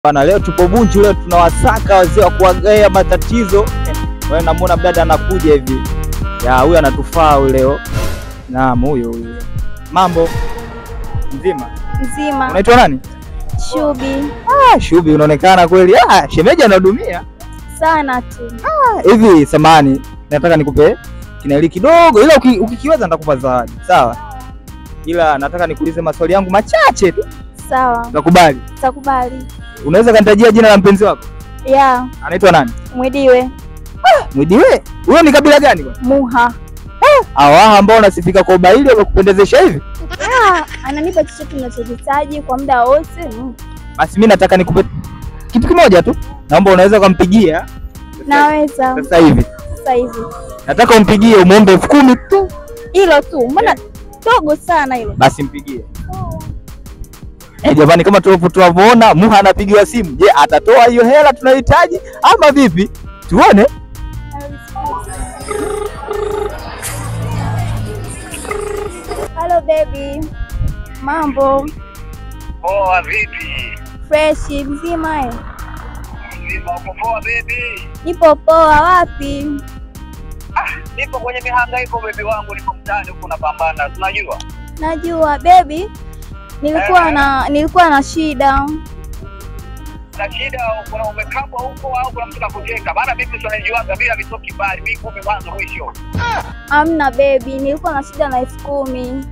Bana, leo tupo Bunju, leo tunawasaka wazee wa kuwagea matatizo. Wewe namuona mdada anakuja hivi, ya huyu anatufaa huyu leo. Naam, huyu huyu. Mambo mzima, Nzima. unaitwa nani? Shubi Ah, Shubi, unaonekana kweli. Ah, shemeji anahudumia sana tu. Ah, hivi. Samani, nataka nikupe kinaili kidogo, ila uki- ukikiweza nitakupa zawadi, sawa? Ila nataka nikuulize maswali yangu machache tu, Sawa, nakubali? takubali. Unaweza kanitajia jina la mpenzi wako, Ya anaitwa nani? mwidiwe Mwidiwe. Huyo ni kabila gani bwana? muha. Awaha ambao unasifika kwa ubaili wamekupendezesha hivi? Ah, ananipa chochote ninachokihitaji kwa muda wote. Mm. Basi mimi nataka nikupe kitu kimoja tu, naomba unaweza kumpigia Naweza sasa hivi. sasa hivi Nataka umpigie umwombe elfu kumi tu, hilo tu, mbona dogo sana hilo? basi mpigie. Eh, jamani, kama tulivyo tunavyoona Muha anapigiwa simu. Je, atatoa hiyo hela tunayohitaji ama vipi? Tuone. Hello baby, mambo Poa vipi? fresh mzima? eh? Mzima uko poa baby? Nipo poa. Wapi? Ah, nipo kwenye mihangaiko baby wangu, niko mtaani huko napambana, tunajua. Najua baby, nilikuwa na nilikuwa na shida. Na shida kuna umekabwa huko au kuna mtu kakuteka? Maana mimi tunajuaga bila vitoki mbali, mimi kumi mwanzo mwisho. Amna baby, nilikuwa na shida na elfu kumi.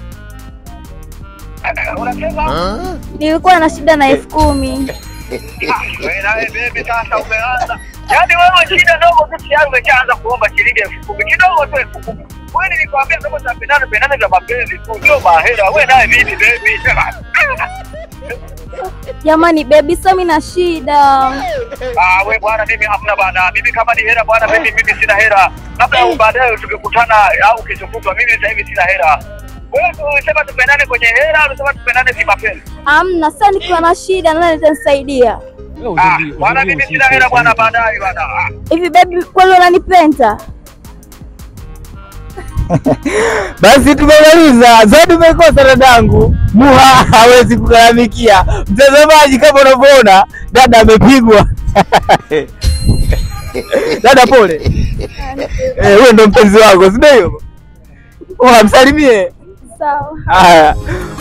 Unasema? Nilikuwa na shida na elfu kumi. Ah, wewe nawe baby sasa umeanza. Yaani wewe shida ndogo tu tayari umeshaanza kuomba shilingi elfu kumi. Kidogo tu elfu kumi. Wewe nilikwambia kama tunapendana pendana vya mapenzi tu, sio mahera. Wewe naye vipi baby? Sema. Jamani baby, sasa mimi na shida. Ah, we bwana, mimi hamna bwana. Mimi kama ni hela bwana, mimi mimi sina hela. Labda baadaye tukikutana au kesho kutwa. Mimi sasa hivi sina hela. Wewe unasema tupendane kwenye hela, unasema tupendane kimapenzi. Amna, sasa nikiwa na shida nani atanisaidia? Ah, bwana, mimi sina hela bwana, baadaye bwana. Ah. Hivi baby, kweli unanipenda? Basi tumemaliza. Zawadi umekosa dadangu. Muha hawezi kugaramikia. Mtazamaji, kama unavyoona dada amepigwa. Dada pole. Eh, huyo ndo mpenzi wako, si ndio? Muha msalimie. Sawa. Haya.